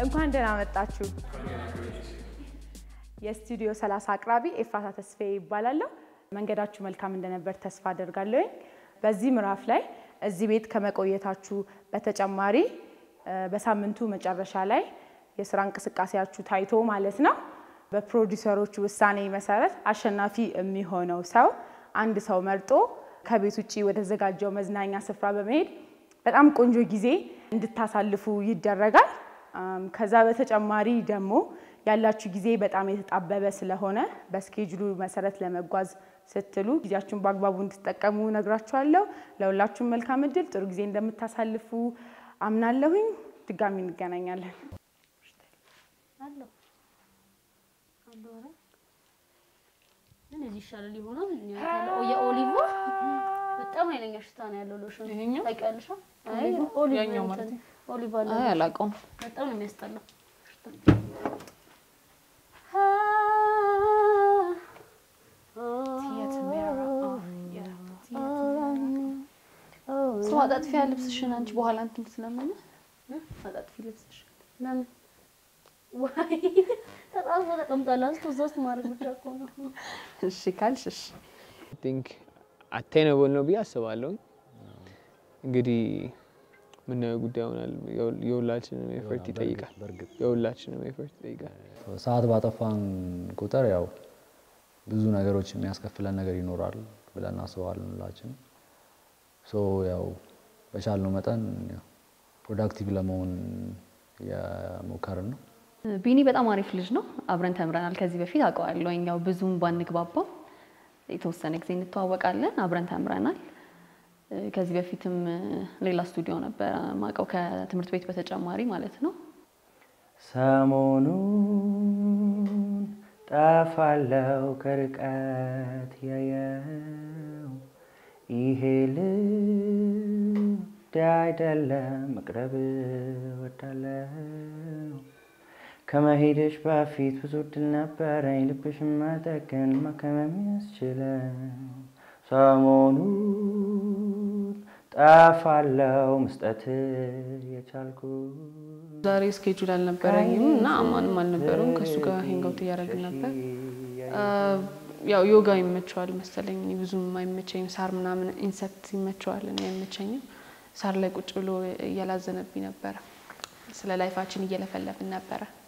እንኳን ደህና መጣችሁ። የስቱዲዮ 30 አቅራቢ ኤፍራታ ተስፋዬ ይባላለሁ። መንገዳችሁ መልካም እንደነበር ተስፋ አደርጋለሁ። በዚህ ምዕራፍ ላይ እዚህ ቤት ከመቆየታችሁ በተጨማሪ በሳምንቱ መጨረሻ ላይ የስራ እንቅስቃሴያችሁ ታይቶ ማለት ነው በፕሮዲውሰሮቹ ውሳኔ መሰረት አሸናፊ የሚሆነው ሰው አንድ ሰው መርጦ ከቤት ውጭ ወደተዘጋጀው መዝናኛ ስፍራ በመሄድ በጣም ቆንጆ ጊዜ እንድታሳልፉ ይደረጋል። ከዛ በተጨማሪ ደግሞ ያላችሁ ጊዜ በጣም የተጣበበ ስለሆነ በስኬጅሉ መሰረት ለመጓዝ ስትሉ ጊዜያችሁን በአግባቡ እንድትጠቀሙ ነግራችኋለሁ። ለሁላችሁም መልካም እድል፣ ጥሩ ጊዜ እንደምታሳልፉ አምናለሁኝ። ድጋሚ እንገናኛለን። ምን እዚህ ይሻላል ይሆናል። የኦሊቮ በጣም ኃይለኛ ሽታ ነው ያለው ሎሽን ይሄኛው? ታውቂያለሽ? አይ ኦሊቭ ያኛው ማለት እንትን ኦሊቭ አለ አይ አላውቀውም። በጣም ነው የሚያስጠላው። ሰው አጣጥፊያ ልብስሽን አንቺ በኋላ እንትን ስለምን አጣጥፊ ልብስሽ ለምን ዋይ ተጣጥፎ ተቀምጧል። አንስቶ እዛ ውስጥ ማድረግ ብቻ እኮ ነው። እሺ ካልሽ እሺ ቲንክ አቴነብል ነው ብዬ አስባለሁ። እንግዲህ ምናየው ጉዳይ ይሆናል። የሁላችንም ኤፈርት ይጠይቃል። በእርግጥ የሁላችንም ኤፈርት ይጠይቃል። ሰዓት ባጠፋን ቁጥር ያው ብዙ ነገሮች የሚያስከፍለን ነገር ይኖራል ብለን እናስባለን ሁላችንም። ሶ ያው በቻልነው መጠን ፕሮዳክቲቭ ለመሆን የሞከርን ነው። ቢኒ በጣም አሪፍ ልጅ ነው። አብረን ተምረናል ከዚህ በፊት አውቀዋለሁ። ያው ብዙም ባንግባባም የተወሰነ ጊዜ እንተዋወቃለን። አብረን ተምረናል። ከዚህ በፊትም ሌላ ስቱዲዮ ነበረ ማውቀው ከትምህርት ቤት በተጨማሪ ማለት ነው። ሰሞኑን ጠፋለው ከርቀት ያየው ይሄ ልብ አይደለም መቅረብ ወዳለው ከመሄድሽ በፊት ብዙ እድል ነበረኝ ልብሽን መጠገን ማከም የሚያስችለው ሰሞኑን ጠፋለው መስጠት የቻልኩ ዛሬ ስኬጁል አልነበረኝም እና አማንም አልነበረም። ከእሱ ጋር ሄንጋውት እያደረግን ነበር። ያው ዮጋ ይመቸዋል መሰለኝ፣ እኔ ብዙም አይመቸኝም። ሳር ምናምን ኢንሰክት ይመቸዋል፣ እኔ አይመቸኝም። ሳር ላይ ቁጭ ብሎ እያላዘነብኝ ነበረ። ስለ ላይፋችን እየለፈለፍን ነበረ።